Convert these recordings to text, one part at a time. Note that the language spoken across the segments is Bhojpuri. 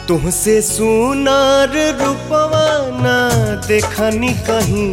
तुहसे सुनार रूपवा ना देखनी कहीं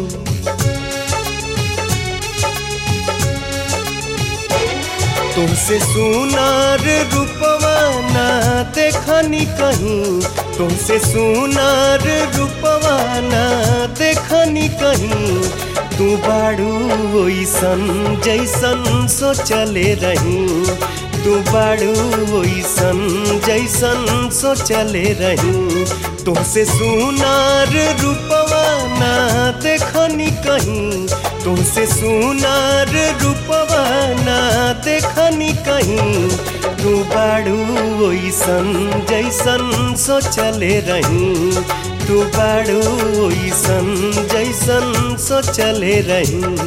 तुमसे सुनार रूपवा ना देखनी कहीं तुमसे सुनार रूपवा ना देखनी कहीं तू बाड़ू ओइसन जैसन सोचले रही तू बाड़ू ओइसन जैसन सोचले रही तुमसे सुनार रूपवा ना देखनी कहीं तुमसे सुनार रूपवा ना देखनी कहीं तू बाड़ू ओइसन जैसन सोचले रही तू बाड़ू ओइसन जैसन सोचले रही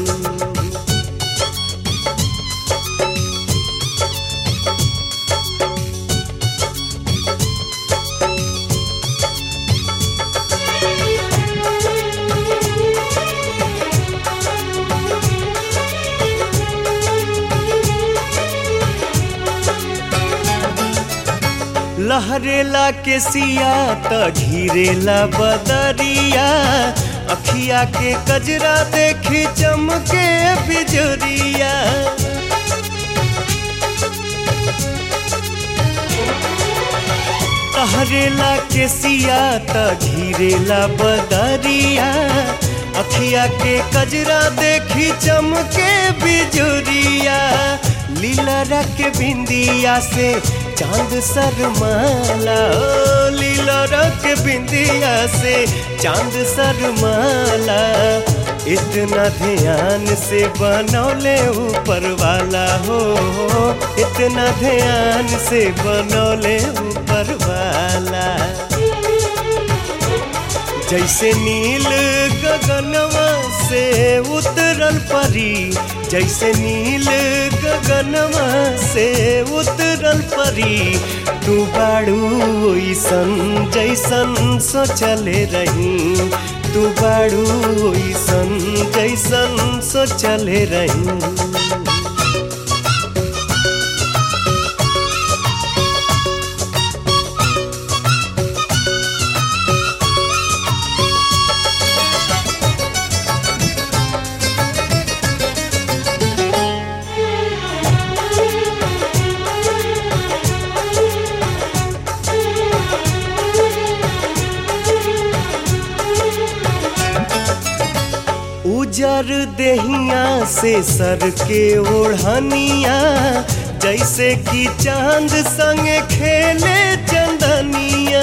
लहरेला के सिया त घिरेला बदरिया अखिया के कजरा देखी चमके बिजरिया लहरेला के सिया त घिरेला बदरिया अखिया के कजरा देखी चमके बिजुरिया लीला रख बिंदिया से चांद सरमाला ओ लीला रख बिंदिया से चांद सरमाला इतना ध्यान से बनौले ऊपर वाला हो इतना ध्यान से बनौले ऊपर वाला जैसे नील गगनवा से उतरल परी जैसे नील गगनवा से उतरल परी तू बाड़ू ओइसन जैसन सोचले रही तू बाड़ू ओइसन जैसन सोचले रही उजर देहिया से सर के ओढ़निया जैसे कि चांद संग खेले चंदनिया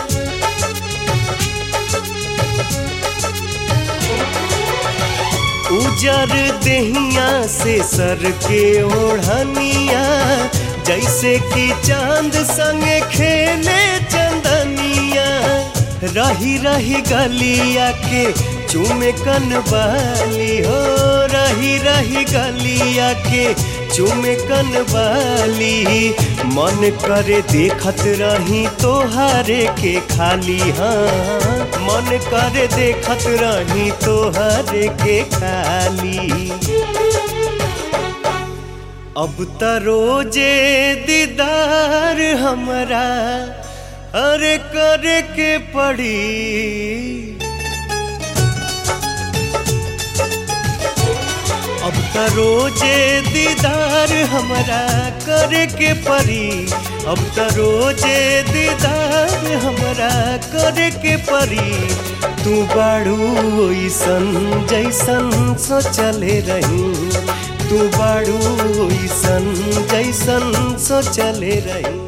उजर देहिया से सर के ओढ़निया जैसे कि चांद संग खेले चंदनिया रही रही गलिया के चूमे कन बाली हो रही रही गलिया के चूमे कन बाली मन करे देखत रही तोहारे के खाली हाँ मन करे देखत रही तोहारे के खाली अब त रोजे दीदार हमरा अरे करे के पड़ी अब त रोजे दीदार हमरा करे के परी अब त रोजे दीदार हमरा करे के परी तू बाड़ू ओइसन जैसन सोचले रही तू बाड़ू ओइसन जैसन सोचले रही